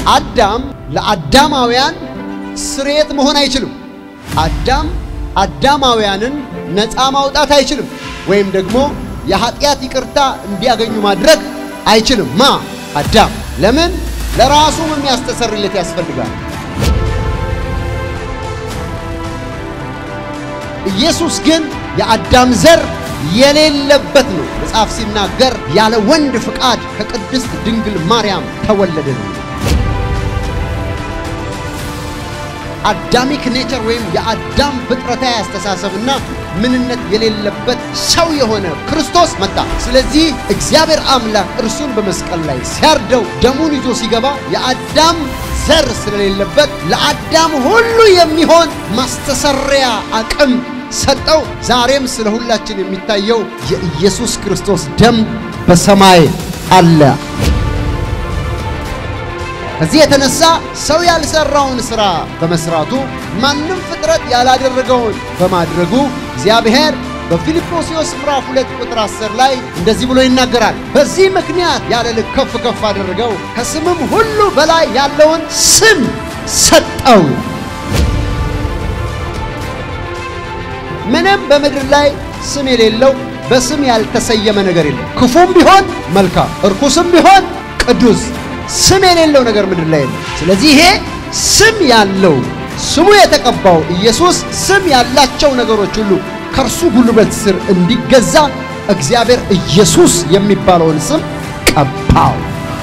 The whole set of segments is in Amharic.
አዳም ለአዳማውያን ስርየት መሆን አይችልም። አዳም አዳማውያንን ነፃ ማውጣት አይችልም፣ ወይም ደግሞ የኃጢአት ይቅርታ እንዲያገኙ ማድረግ አይችልም። ማ አዳም ለምን? ለራሱም የሚያስተሰርይለት ያስፈልጋል። ኢየሱስ ግን የአዳም ዘር የሌለበት ነው። መጽሐፍ ሲናገር ያለ ወንድ ፍቃድ ከቅድስት ድንግል ማርያም ተወለደ ነው። አዳሚክ ኔቸር ወይም የአዳም ፍጥረታዊ አስተሳሰብና ምንነት የሌለበት ሰው የሆነ ክርስቶስ መጣ። ስለዚህ እግዚአብሔር አምላክ እርሱን በመስቀል ላይ ሲያርደው ደሙን ይዞ ሲገባ የአዳም ዘር ስለሌለበት ለአዳም ሁሉ የሚሆን ማስተሰሪያ አቅም ሰጠው። ዛሬም ስለ ሁላችን የሚታየው የኢየሱስ ክርስቶስ ደም በሰማይ አለ። ከዚህ የተነሳ ሰው ያልሰራውን ሥራ በመስራቱ ማንም ፍጥረት ያላደረገውን በማድረጉ እግዚአብሔር በፊልጵስዩስ ምዕራፍ 2 ቁጥር 10 ላይ እንደዚህ ብሎ ይናገራል። በዚህ ምክንያት ያለ ልክ ከፍ ከፍ አደረገው፣ ከስምም ሁሉ በላይ ያለውን ስም ሰጠው። ምንም በምድር ላይ ስም የሌለው በስም ያልተሰየመ ነገር የለም። ክፉም ቢሆን መልካም፣ እርኩስም ቢሆን ቅዱስ ስም የሌለው ነገር ምድር ላይ የለም። ስለዚህ ይሄ ስም ያለው ስሙ የተቀባው ኢየሱስ ስም ያላቸው ነገሮች ሁሉ ከእርሱ ጉልበት ስር እንዲገዛ እግዚአብሔር ኢየሱስ የሚባለውን ስም ቀባው።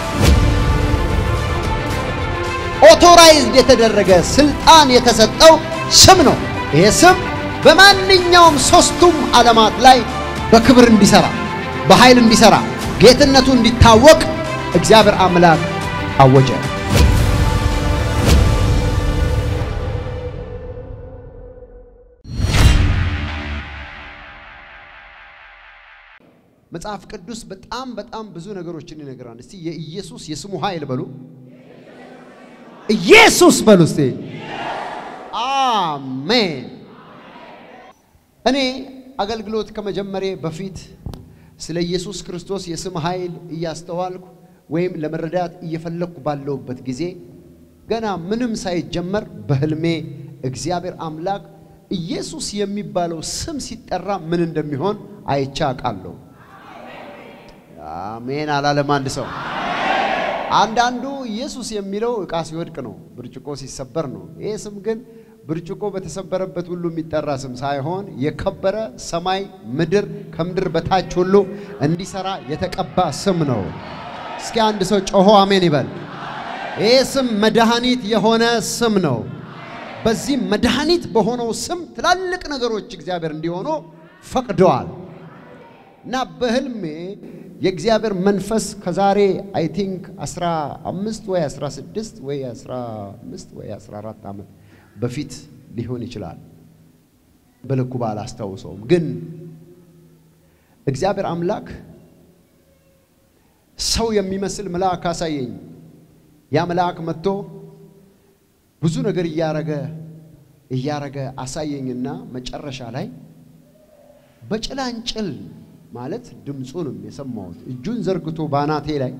ኦቶራይዝድ የተደረገ ስልጣን የተሰጠው ስም ነው። ይሄ ስም በማንኛውም ሦስቱም ዓለማት ላይ በክብር እንዲሠራ፣ በኃይል እንዲሠራ፣ ጌትነቱ እንዲታወቅ እግዚአብሔር አምላክ አወጀ። መጽሐፍ ቅዱስ በጣም በጣም ብዙ ነገሮችን ይነግራል። እስቲ የኢየሱስ የስሙ ኃይል በሉ፣ ኢየሱስ በሉ እስቲ። አሜን። እኔ አገልግሎት ከመጀመሬ በፊት ስለ ኢየሱስ ክርስቶስ የስም ኃይል እያስተዋልኩ ወይም ለመረዳት እየፈለግኩ ባለሁበት ጊዜ ገና ምንም ሳይጀመር በሕልሜ እግዚአብሔር አምላክ ኢየሱስ የሚባለው ስም ሲጠራ ምን እንደሚሆን አይቼ አውቃለሁ። አሜን አላለም አንድ ሰው። አንዳንዱ ኢየሱስ የሚለው ዕቃ ሲወድቅ ነው፣ ብርጭቆ ሲሰበር ነው። ይሄ ስም ግን ብርጭቆ በተሰበረበት ሁሉ የሚጠራ ስም ሳይሆን የከበረ ሰማይ ምድር ከምድር በታች ሁሉ እንዲሰራ የተቀባ ስም ነው። እስኪ አንድ ሰው ጮሆ አሜን ይበል። ይህ ስም መድኃኒት የሆነ ስም ነው። በዚህ መድኃኒት በሆነው ስም ትላልቅ ነገሮች እግዚአብሔር እንዲሆኑ ፈቅደዋል እና በህልሜ የእግዚአብሔር መንፈስ ከዛሬ አይ ቲንክ 15 ወይ 16 ወይ 15 ወይ 14 ዓመት በፊት ሊሆን ይችላል። በልኩ ባላስታውሰውም ግን እግዚአብሔር አምላክ ሰው የሚመስል መልአክ አሳየኝ። ያ መልአክ መጥቶ ብዙ ነገር እያረገ እያረገ አሳየኝና መጨረሻ ላይ በጭላንጭል ማለት ድምፁንም የሰማሁት እጁን ዘርግቶ ባናቴ ላይ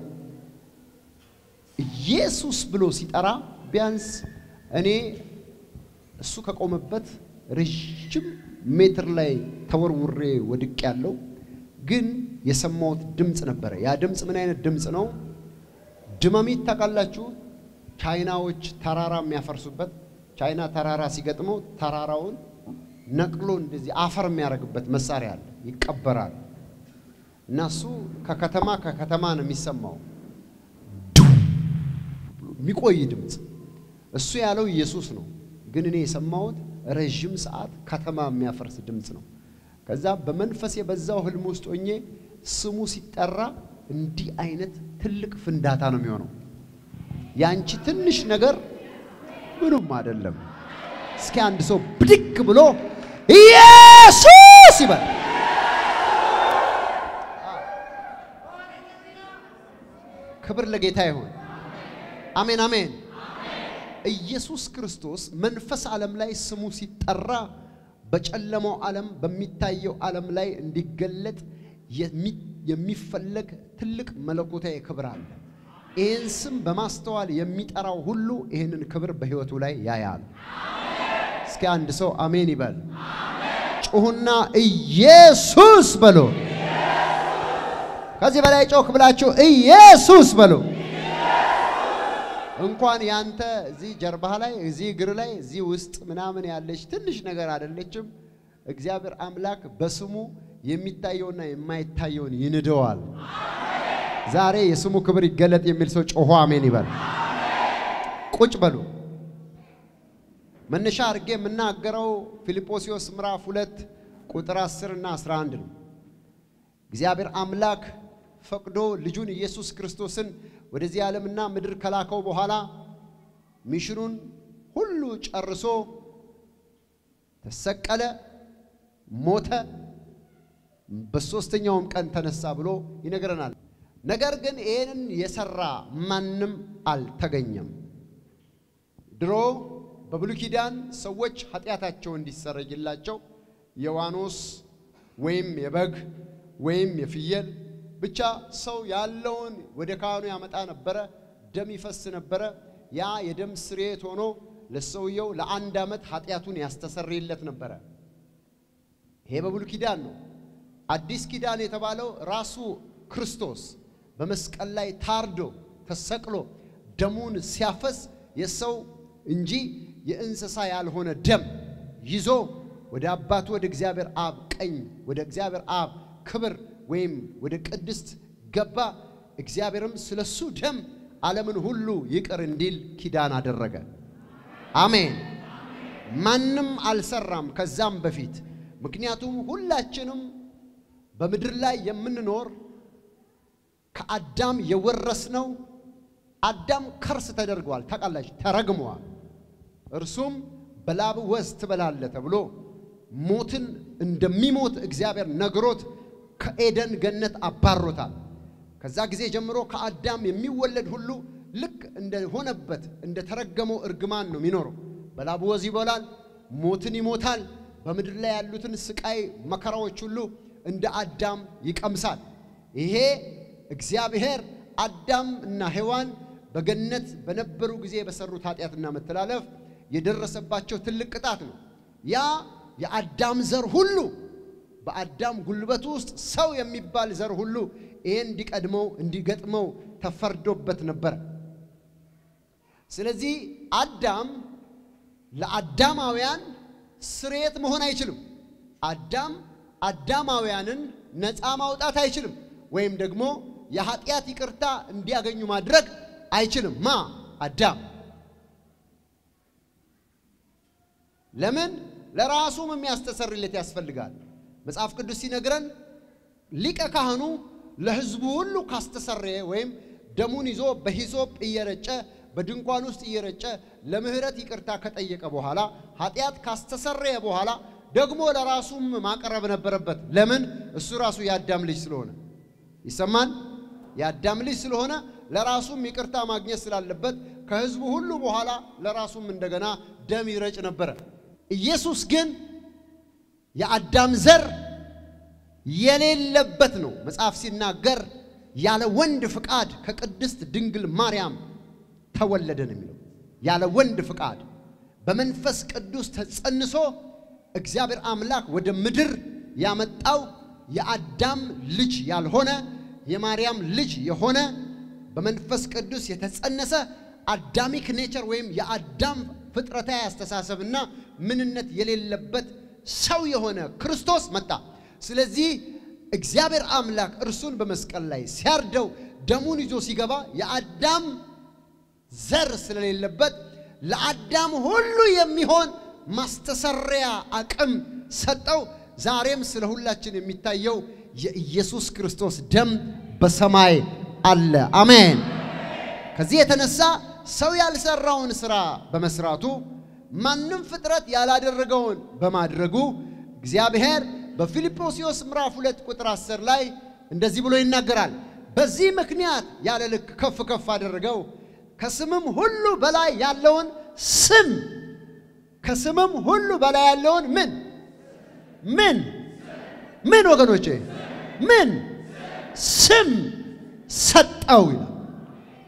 ኢየሱስ ብሎ ሲጠራ ቢያንስ እኔ እሱ ከቆመበት ረዥም ሜትር ላይ ተወርውሬ ወድቅ ያለው ግን የሰማሁት ድምፅ ነበረ። ያ ድምፅ ምን አይነት ድምፅ ነው? ድመሚት ታውቃላችሁ? ቻይናዎች ተራራ የሚያፈርሱበት ቻይና ተራራ ሲገጥመው ተራራውን ነቅሎ እንደዚህ አፈር የሚያደርግበት መሳሪያ አለ፣ ይቀበራል። እና እሱ ከከተማ ከከተማ ነው የሚሰማው የሚቆይ ድምፅ። እሱ ያለው ኢየሱስ ነው፣ ግን እኔ የሰማሁት ረዥም ሰዓት ከተማ የሚያፈርስ ድምፅ ነው። ከዛ በመንፈስ የበዛው ህልም ውስጥ ሆኜ ስሙ ሲጠራ እንዲህ አይነት ትልቅ ፍንዳታ ነው የሚሆነው። ያንቺ ትንሽ ነገር ምኑም አይደለም። እስኪ አንድ ሰው ብድግ ብሎ ኢየሱስ ይበል። ክብር ለጌታ ይሁን። አሜን አሜን። ኢየሱስ ክርስቶስ መንፈስ ዓለም ላይ ስሙ ሲጠራ በጨለማው ዓለም በሚታየው ዓለም ላይ እንዲገለጥ የሚፈለግ ትልቅ መለኮታዊ ክብር አለ። ይህን ስም በማስተዋል የሚጠራው ሁሉ ይህንን ክብር በሕይወቱ ላይ ያያል። እስኪ አንድ ሰው አሜን ይበል። ጩሁና ኢየሱስ በሎ። ከዚህ በላይ ጮክ ብላችሁ ኢየሱስ በሎ። እንኳን ያንተ እዚህ ጀርባህ ላይ እዚህ እግር ላይ እዚህ ውስጥ ምናምን ያለች ትንሽ ነገር አይደለችም። እግዚአብሔር አምላክ በስሙ የሚታየውና የማይታየውን ይንደዋል። ዛሬ የስሙ ክብር ይገለጥ የሚል ሰው ጮሆ አሜን ይበል። ቁጭ በሉ። መነሻ አድርጌ የምናገረው ፊልጶስዮስ ምዕራፍ ሁለት ቁጥር 10 እና 11 ነው። እግዚአብሔር አምላክ ፈቅዶ ልጁን ኢየሱስ ክርስቶስን ወደዚህ ዓለምና ምድር ከላከው በኋላ ሚሽኑን ሁሉ ጨርሶ ተሰቀለ፣ ሞተ፣ በሦስተኛውም ቀን ተነሳ ብሎ ይነግረናል። ነገር ግን ይህንን የሰራ ማንም አልተገኘም። ድሮ በብሉይ ኪዳን ሰዎች ኃጢአታቸው እንዲሰረይላቸው የዋኖስ ወይም የበግ ወይም የፍየል ብቻ ሰው ያለውን ወደ ካህኑ ያመጣ ነበረ። ደም ይፈስ ነበረ። ያ የደም ስርየት ሆኖ ለሰውየው ለአንድ ዓመት ኃጢአቱን ያስተሰርይለት ነበረ። ይሄ በብሉይ ኪዳን ነው። አዲስ ኪዳን የተባለው ራሱ ክርስቶስ በመስቀል ላይ ታርዶ ተሰቅሎ ደሙን ሲያፈስ የሰው እንጂ የእንስሳ ያልሆነ ደም ይዞ ወደ አባቱ ወደ እግዚአብሔር አብ ቀኝ ወደ እግዚአብሔር አብ ክብር ወይም ወደ ቅድስት ገባ። እግዚአብሔርም ስለሱ ደም ዓለምን ሁሉ ይቅር እንዲል ኪዳን አደረገ። አሜን። ማንም አልሰራም ከዛም በፊት ምክንያቱም ሁላችንም በምድር ላይ የምንኖር ከአዳም የወረስነው አዳም ከርስ ተደርገዋል። ታውቃላችሁ፣ ተረግመዋል። እርሱም በላብ ወዝ ትበላለህ ተብሎ ሞትን እንደሚሞት እግዚአብሔር ነግሮት ከኤደን ገነት አባሮታል። ከዛ ጊዜ ጀምሮ ከአዳም የሚወለድ ሁሉ ልክ እንደሆነበት እንደተረገመው እርግማን ነው የሚኖረው። በላብ ወዝ ይበላል፣ ሞትን ይሞታል። በምድር ላይ ያሉትን ስቃይ መከራዎች ሁሉ እንደ አዳም ይቀምሳል። ይሄ እግዚአብሔር አዳም እና ሔዋን በገነት በነበሩ ጊዜ በሰሩት ኃጢአትና መተላለፍ የደረሰባቸው ትልቅ ቅጣት ነው። ያ የአዳም ዘር ሁሉ በአዳም ጉልበት ውስጥ ሰው የሚባል ዘር ሁሉ ይሄን እንዲቀድመው እንዲገጥመው ተፈርዶበት ነበር። ስለዚህ አዳም ለአዳማውያን ስርየት መሆን አይችልም። አዳም አዳማውያንን ነፃ ማውጣት አይችልም። ወይም ደግሞ የኃጢአት ይቅርታ እንዲያገኙ ማድረግ አይችልም። ማ አዳም ለምን? ለራሱም የሚያስተሰርይለት ያስፈልጋል። መጽሐፍ ቅዱስ ሲነግረን ሊቀ ካህኑ ለሕዝቡ ሁሉ ካስተሰረየ ወይም ደሙን ይዞ በሂሶጵ እየረጨ በድንኳን ውስጥ እየረጨ ለምህረት ይቅርታ ከጠየቀ በኋላ ኃጢአት ካስተሰረየ በኋላ ደግሞ ለራሱም ማቅረብ ነበረበት። ለምን? እሱ ራሱ የአዳም ልጅ ስለሆነ ይሰማን። የአዳም ልጅ ስለሆነ ለራሱም ይቅርታ ማግኘት ስላለበት ከሕዝቡ ሁሉ በኋላ ለራሱም እንደገና ደም ይረጭ ነበረ። ኢየሱስ ግን የአዳም ዘር የሌለበት ነው። መጽሐፍ ሲናገር ያለ ወንድ ፍቃድ ከቅድስት ድንግል ማርያም ተወለደ ነው የሚለው። ያለ ወንድ ፍቃድ በመንፈስ ቅዱስ ተጸንሶ እግዚአብሔር አምላክ ወደ ምድር ያመጣው የአዳም ልጅ ያልሆነ የማርያም ልጅ የሆነ በመንፈስ ቅዱስ የተጸነሰ አዳሚክ ኔቸር ወይም የአዳም ፍጥረታዊ አስተሳሰብና ምንነት የሌለበት ሰው የሆነ ክርስቶስ መጣ። ስለዚህ እግዚአብሔር አምላክ እርሱን በመስቀል ላይ ሲያርደው ደሙን ይዞ ሲገባ የአዳም ዘር ስለሌለበት ለአዳም ሁሉ የሚሆን ማስተሰሪያ አቅም ሰጠው። ዛሬም ስለ ሁላችን የሚታየው የኢየሱስ ክርስቶስ ደም በሰማይ አለ። አሜን። ከዚህ የተነሳ ሰው ያልሰራውን ሥራ በመስራቱ ማንም ፍጥረት ያላደረገውን በማድረጉ እግዚአብሔር በፊልጶስዮስ ምዕራፍ ሁለት ቁጥር 10 ላይ እንደዚህ ብሎ ይናገራል። በዚህ ምክንያት ያለ ልክ ከፍ ከፍ አደረገው፣ ከስምም ሁሉ በላይ ያለውን ስም ከስምም ሁሉ በላይ ያለውን ምን ምን ምን ወገኖቼ ምን ስም ሰጠው ይላል።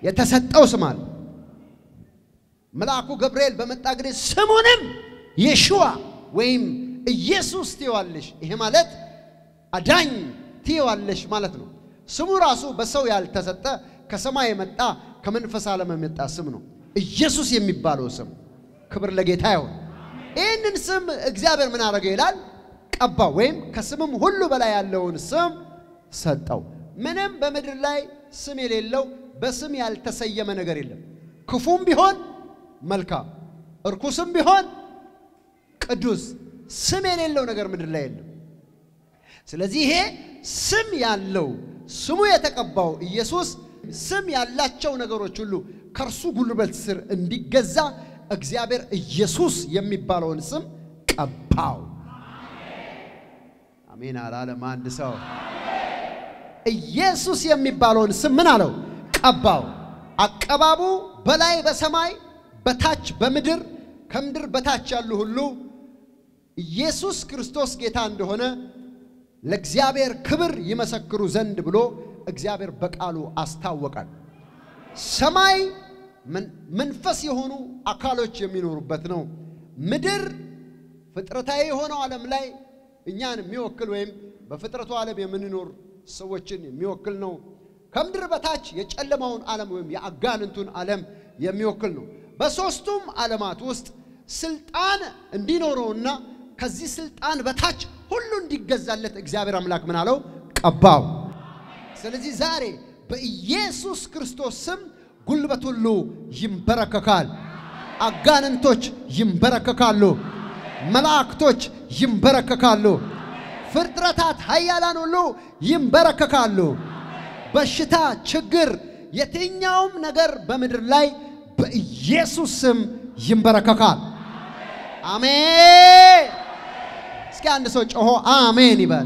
የተሰጠው ስም አለ። መልአኩ ገብርኤል በመጣ ጊዜ ስሙንም የሹዋ ወይም ኢየሱስ ትይዋለሽ። ይሄ ማለት አዳኝ ትይዋለሽ ማለት ነው። ስሙ ራሱ በሰው ያልተሰጠ ከሰማይ የመጣ ከመንፈስ ዓለም የመጣ ስም ነው። ኢየሱስ የሚባለው ስም ክብር ለጌታ ይሁን። ይህንን ስም እግዚአብሔር ምን አደረገ ይላል? ቀባው፣ ወይም ከስምም ሁሉ በላይ ያለውን ስም ሰጠው። ምንም በምድር ላይ ስም የሌለው በስም ያልተሰየመ ነገር የለም። ክፉም ቢሆን መልካም፣ እርኩስም ቢሆን ቅዱስ፣ ስም የሌለው ነገር ምድር ላይ የለም። ስለዚህ ይሄ ስም ያለው ስሙ የተቀባው ኢየሱስ ስም ያላቸው ነገሮች ሁሉ ከእርሱ ጉልበት ስር እንዲገዛ እግዚአብሔር ኢየሱስ የሚባለውን ስም ቀባው። አሜን አላለም አንድ ሰው? ኢየሱስ የሚባለውን ስም ምን አለው? ቀባው። አቀባቡ በላይ በሰማይ በታች በምድር ከምድር በታች ያሉ ሁሉ ኢየሱስ ክርስቶስ ጌታ እንደሆነ ለእግዚአብሔር ክብር ይመሰክሩ ዘንድ ብሎ እግዚአብሔር በቃሉ አስታወቃል። ሰማይ መንፈስ የሆኑ አካሎች የሚኖሩበት ነው። ምድር ፍጥረታዊ የሆነው ዓለም ላይ እኛን የሚወክል ወይም በፍጥረቱ ዓለም የምንኖር ሰዎችን የሚወክል ነው። ከምድር በታች የጨለማውን ዓለም ወይም የአጋንንቱን ዓለም የሚወክል ነው። በሦስቱም ዓለማት ውስጥ ስልጣን እንዲኖረውና ከዚህ ስልጣን በታች ሁሉ እንዲገዛለት እግዚአብሔር አምላክ ምን አለው? ቀባው። ስለዚህ ዛሬ በኢየሱስ ክርስቶስ ስም ጉልበት ሁሉ ይንበረከካል። አጋንንቶች ይንበረከካሉ። መላእክቶች ይንበረከካሉ። ፍጥረታት ኃያላን ሁሉ ይንበረከካሉ። በሽታ፣ ችግር፣ የትኛውም ነገር በምድር ላይ በኢየሱስ ስም ይንበረከካል። አሜን። እስኪ አንድ ሰው ጮሆ አሜን ይበል።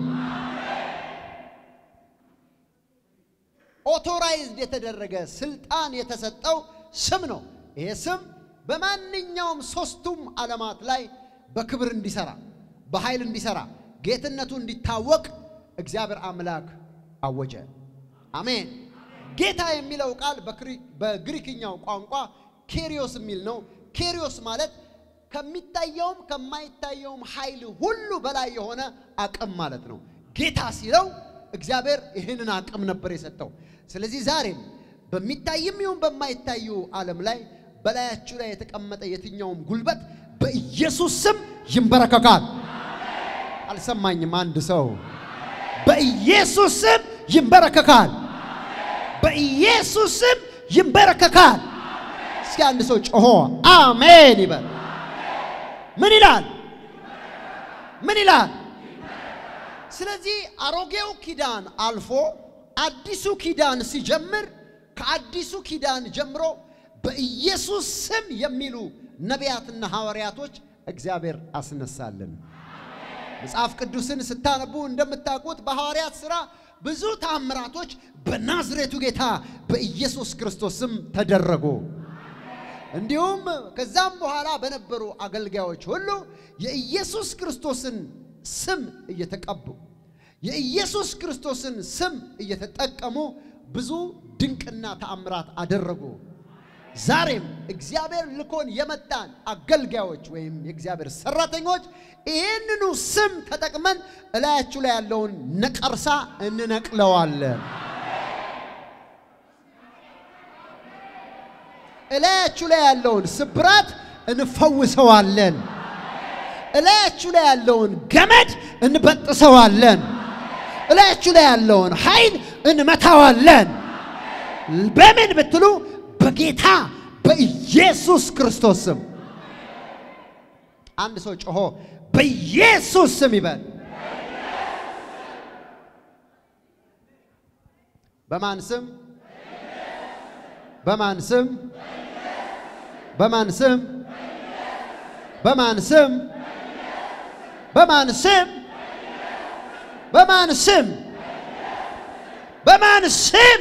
ኦቶራይዝድ የተደረገ ስልጣን የተሰጠው ስም ነው። ይሄ ስም በማንኛውም ሶስቱም ዓለማት ላይ በክብር እንዲሰራ፣ በኃይል እንዲሰራ፣ ጌትነቱ እንዲታወቅ እግዚአብሔር አምላክ አወጀ። አሜን። ጌታ የሚለው ቃል በግሪክኛው ቋንቋ ኬሪዮስ የሚል ነው። ኬሪዮስ ማለት ከሚታየውም ከማይታየውም ኃይል ሁሉ በላይ የሆነ አቅም ማለት ነው። ጌታ ሲለው እግዚአብሔር ይህንን አቅም ነበር የሰጠው። ስለዚህ ዛሬም በሚታይም ይሁን በማይታዩ ዓለም ላይ በላያችሁ ላይ የተቀመጠ የትኛውም ጉልበት በኢየሱስ ስም ይንበረከካል። አልሰማኝም? አንድ ሰው በኢየሱስ ስም ይንበረከካል። በኢየሱስ ስም ይንበረከካል። እስኪ አንድ ሰው ጮሆ አሜን ይበል። ምን ይላል? ምን ይላል? ስለዚህ አሮጌው ኪዳን አልፎ አዲሱ ኪዳን ሲጀምር ከአዲሱ ኪዳን ጀምሮ በኢየሱስ ስም የሚሉ ነቢያትና ሐዋርያቶች እግዚአብሔር አስነሳልን። መጽሐፍ ቅዱስን ስታነቡ እንደምታውቁት በሐዋርያት ሥራ ብዙ ታምራቶች በናዝሬቱ ጌታ በኢየሱስ ክርስቶስ ስም ተደረጉ። እንዲሁም ከዛም በኋላ በነበሩ አገልጋዮች ሁሉ የኢየሱስ ክርስቶስን ስም እየተቀቡ የኢየሱስ ክርስቶስን ስም እየተጠቀሙ ብዙ ድንቅና ተአምራት አደረጉ። ዛሬም እግዚአብሔር ልኮን የመጣን አገልጋዮች ወይም የእግዚአብሔር ሰራተኞች ይህንኑ ስም ተጠቅመን እላያችሁ ላይ ያለውን ነቀርሳ እንነቅለዋለን። እላያችሁ ላይ ያለውን ስብራት እንፈውሰዋለን። እላያችሁ ላይ ያለውን ገመድ እንበጥሰዋለን። እላያችሁ ላይ ያለውን ኃይል እንመታዋለን። በምን ብትሉ በጌታ በኢየሱስ ክርስቶስ ስም። አንድ ሰው ጮሆ በኢየሱስ ስም ይበል። በማን ስም? በማን ስም? በማን ስም? በማን ስም? በማን ስም? በማን ስም? በማን ስም?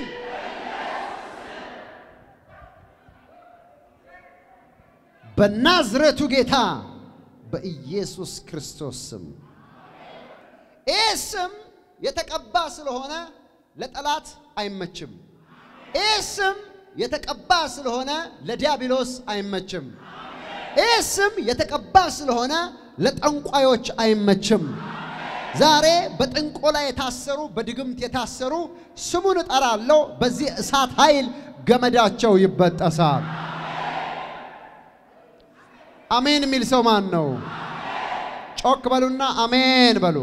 በናዝሬቱ ጌታ በኢየሱስ ክርስቶስ ስም። ይህ ስም የተቀባ ስለሆነ ለጠላት አይመችም። ይህ ስም የተቀባ ስለሆነ ለዲያብሎስ አይመችም። ይህ ስም የተቀባ ስለሆነ ለጠንቋዮች አይመችም። ዛሬ በጥንቆላ የታሰሩ በድግምት የታሰሩ ስሙን እጠራለሁ። በዚህ እሳት ኃይል ገመዳቸው ይበጠሳል። አሜን የሚል ሰው ማን ነው? ጮክ በሉና አሜን በሉ።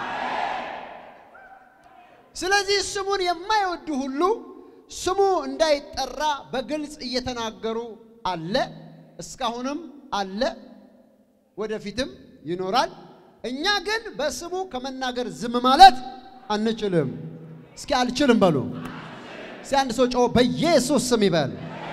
ስለዚህ ስሙን የማይወዱ ሁሉ ስሙ እንዳይጠራ በግልጽ እየተናገሩ አለ። እስካሁንም አለ፣ ወደፊትም ይኖራል። እኛ ግን በስሙ ከመናገር ዝም ማለት አንችልም። እስኪ አልችልም በሉ። እስኪ አንድ ሰው ጮህ በኢየሱስ ስም ይበል።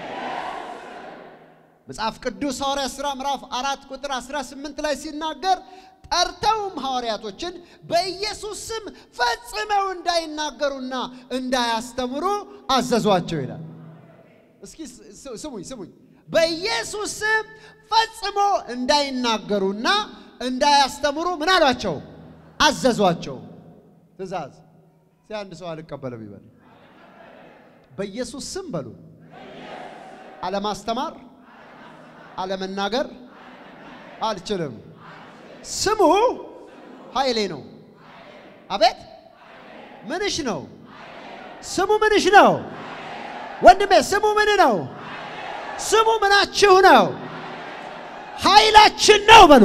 መጽሐፍ ቅዱስ ሐዋርያ ሥራ ምዕራፍ አራት ቁጥር 18 ላይ ሲናገር ጠርተውም ሐዋርያቶችን በኢየሱስ ስም ፈጽመው እንዳይናገሩና እንዳያስተምሩ አዘዟቸው ይላል። እስኪ ስሙኝ ስሙኝ። በኢየሱስ ስም ፈጽሞ እንዳይናገሩና እንዳያስተምሩ ምን አሏቸው? አዘዟቸው። ትእዛዝ ሲ አንድ ሰው አልቀበልም ይበል። በኢየሱስ ስም በሉ። አለማስተማር፣ አለመናገር አልችልም። ስሙ ኃይሌ ነው። አቤት ምንሽ ነው? ስሙ ምንሽ ነው? ወንድሜ ስሙ ምን ነው? ስሙ ምናችሁ ነው? ኃይላችን ነው በሉ።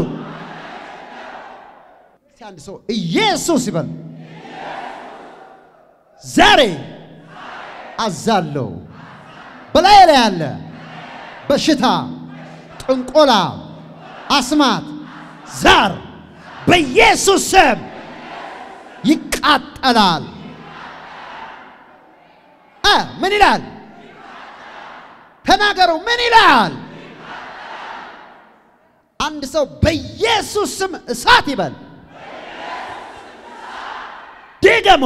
እስቲ አንድ ሰው ኢየሱስ ይበል። ዛሬ አዛለሁ በላይ ላይ ያለ በሽታ፣ ጥንቆላ፣ አስማት፣ ዛር በኢየሱስ ስም ይቃጠላል። እ ምን ይላል? ተናገሩ። ምን ይላል? አንድ ሰው በኢየሱስ ስም እሳት ይበል። ድገሞ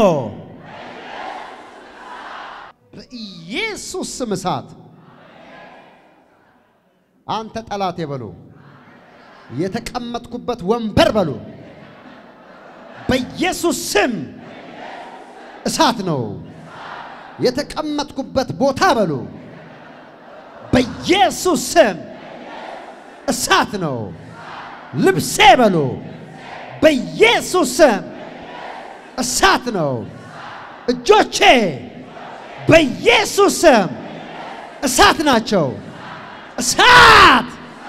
በኢየሱስ ስም እሳት። አንተ ጠላት የበሉ የተቀመጥኩበት ወንበር በሉ በኢየሱስ ስም እሳት ነው። የተቀመጥኩበት ቦታ በሉ በኢየሱስ ስም እሳት ነው። ልብሴ በሉ በኢየሱስ ስም እሳት ነው። እጆቼ በኢየሱስ ስም እሳት ናቸው። እሳት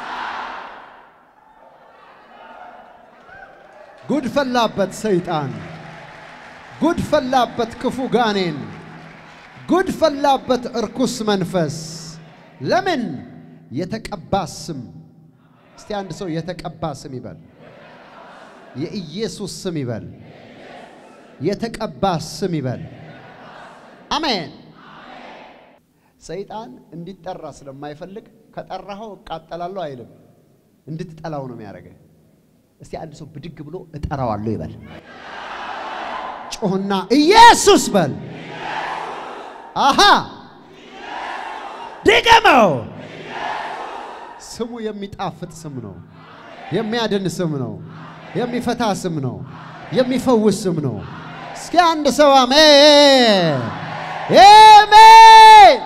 ጉድ ፈላበት ሰይጣን፣ ጉድ ፈላበት ክፉ ጋኔን፣ ጉድ ፈላበት እርኩስ መንፈስ። ለምን የተቀባ ስም እስቲ አንድ ሰው የተቀባ ስም ይበል። የኢየሱስ ስም ይበል። የተቀባ ስም ይበል። አሜን። ሰይጣን እንዲጠራ ስለማይፈልግ ከጠራኸው እቃጠላለሁ አይልም። እንድትጠላው ነው የሚያደርገ። እስቲ አንድ ሰው ብድግ ብሎ እጠራዋለሁ ይበል። ጮህና ኢየሱስ በል። አሃ ድገመው። ስሙ የሚጣፍጥ ስም ነው። የሚያድን ስም ነው። የሚፈታ ስም ነው። የሚፈውስ ስም ነው። እስኪ አንድ ሰው አሜን አሜን።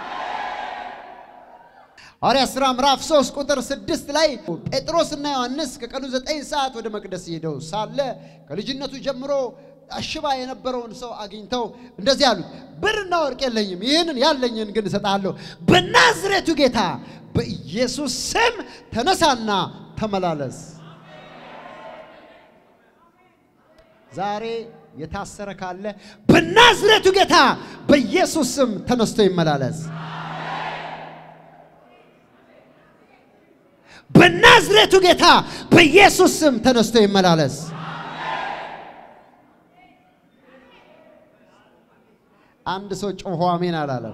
ሐዋርያት ሥራ ምዕራፍ 3 ቁጥር 6 ላይ ጴጥሮስና ዮሐንስ ከቀኑ 9 ሰዓት ወደ መቅደስ ሄደው ሳለ ከልጅነቱ ጀምሮ አሽባ የነበረውን ሰው አግኝተው እንደዚህ አሉት፣ ብርና ወርቅ የለኝም፣ ይህንን ያለኝን ግን እሰጥሃለሁ። በናዝሬቱ ጌታ በኢየሱስ ስም ተነሳና ተመላለስ። ዛሬ የታሰረ ካለ በናዝሬቱ ጌታ በኢየሱስ ስም ተነስቶ ይመላለስ። በናዝሬቱ ጌታ በኢየሱስ ስም ተነስቶ ይመላለስ። አንድ ሰው ጮሆ አሜን አላለም።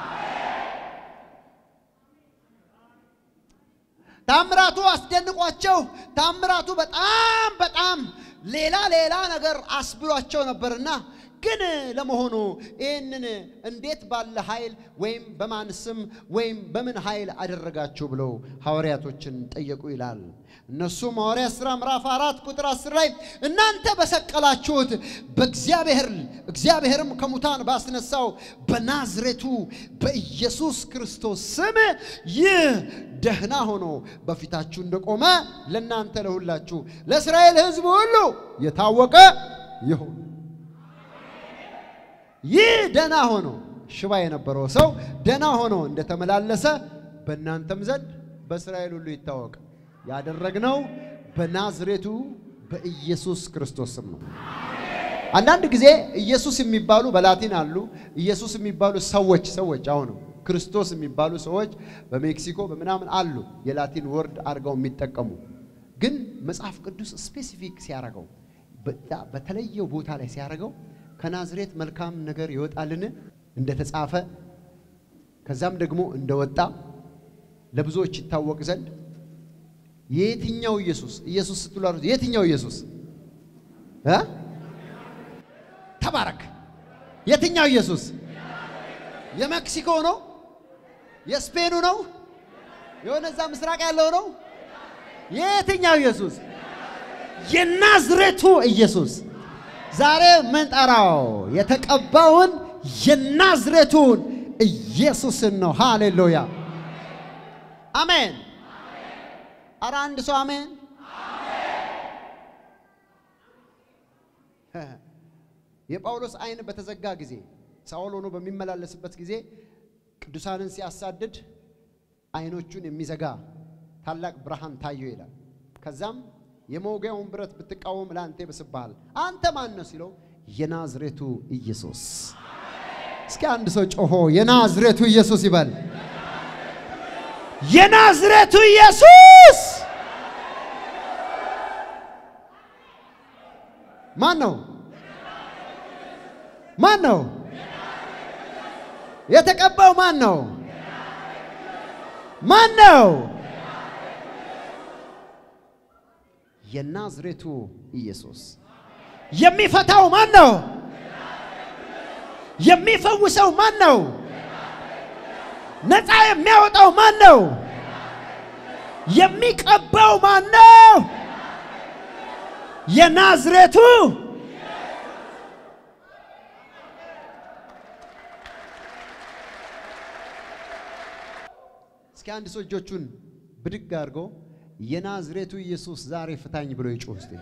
ታምራቱ አስደንቋቸው፣ ታምራቱ በጣም በጣም ሌላ ሌላ ነገር አስብሏቸው ነበርና ግን ለመሆኑ ይህንን እንዴት ባለ ኃይል ወይም በማን ስም ወይም በምን ኃይል አደረጋችሁ ብለው ሐዋርያቶችን ጠየቁ ይላል። እነሱም ሐዋርያት ሥራ ምዕራፍ አራት ቁጥር አስር ላይ እናንተ በሰቀላችሁት በእግዚአብሔር እግዚአብሔርም ከሙታን ባስነሳው በናዝሬቱ በኢየሱስ ክርስቶስ ስም ይህ ደህና ሆኖ በፊታችሁ እንደቆመ ለእናንተ ለሁላችሁ ለእስራኤል ሕዝብ ሁሉ የታወቀ ይሁን። ይህ ደህና ሆኖ ሽባ የነበረው ሰው ደህና ሆኖ እንደተመላለሰ በእናንተም ዘንድ በእስራኤል ሁሉ ይታወቅ። ያደረግነው በናዝሬቱ በኢየሱስ ክርስቶስ ስም ነው። አንዳንድ ጊዜ ኢየሱስ የሚባሉ በላቲን አሉ። ኢየሱስ የሚባሉ ሰዎች ሰዎች አሁንም ክርስቶስ የሚባሉ ሰዎች በሜክሲኮ በምናምን አሉ። የላቲን ወርድ አድርገው የሚጠቀሙ ግን መጽሐፍ ቅዱስ ስፔሲፊክ ሲያደርገው በተለየው ቦታ ላይ ሲያደርገው ከናዝሬት መልካም ነገር ይወጣልን እንደተጻፈ ከዛም ደግሞ እንደወጣ ለብዙዎች ይታወቅ ዘንድ የየትኛው ኢየሱስ ኢየሱስ ስትሉ የትኛው ኢየሱስ እ ተባረክ የትኛው ኢየሱስ የሜክሲኮ ነው የስፔኑ ነው የሆነ እዛ ምስራቅ ያለው ነው የየትኛው ኢየሱስ የናዝሬቱ ኢየሱስ ዛሬ ምንጠራው የተቀባውን የናዝሬቱን ኢየሱስን ነው። ሃሌሉያ አሜን። አረ አንድ ሰው አሜን። የጳውሎስ ዓይን በተዘጋ ጊዜ ሳውል ሆኖ በሚመላለስበት ጊዜ ቅዱሳንን ሲያሳድድ ዓይኖቹን የሚዘጋ ታላቅ ብርሃን ታየው ይላል። ከዛም የመውጊያውን ብረት ብትቃወም ለአንተ ይብስብሃል። አንተ ማን ነው ሲለው የናዝሬቱ ኢየሱስ። እስኪ አንድ ሰው ጮሆ የናዝሬቱ ኢየሱስ ይበል። የናዝሬቱ ኢየሱስ ማን ነው? ማን ነው? የተቀባው ማን ነው? ማን ነው? የናዝሬቱ ኢየሱስ። የሚፈታው ማን ነው? የሚፈውሰው ማን ነው? ነፃ የሚያወጣው ማን ነው? የሚቀባው ማን ነው? የናዝሬቱ እስኪ አንድ ሰው እጆቹን ብድግ አድርጎ የናዝሬቱ ኢየሱስ ዛሬ ፍታኝ ብሎ ይጮህ እስቲ።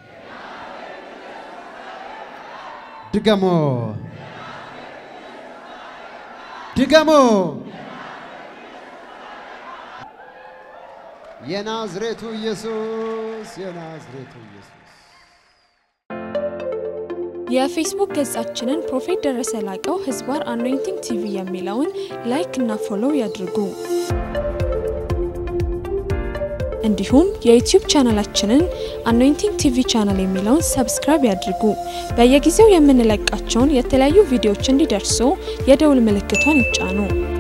ድገሞ ድገሞ የናዝሬቱ ኢየሱስ የናዝሬቱ ኢየሱስ የፌስቡክ ገጻችንን ፕሮፌት ደረሰ ላቀው ህዝባር አኖይንቲንግ ቲቪ የሚለውን ላይክ እና ፎሎው ያድርጉ። እንዲሁም የዩቲዩብ ቻናላችንን አኖይንቲንግ ቲቪ ቻናል የሚለውን ሰብስክራይብ ያድርጉ። በየጊዜው የምንለቃቸውን የተለያዩ ቪዲዮዎች እንዲደርሱ የደውል ምልክቷን ይጫኑ።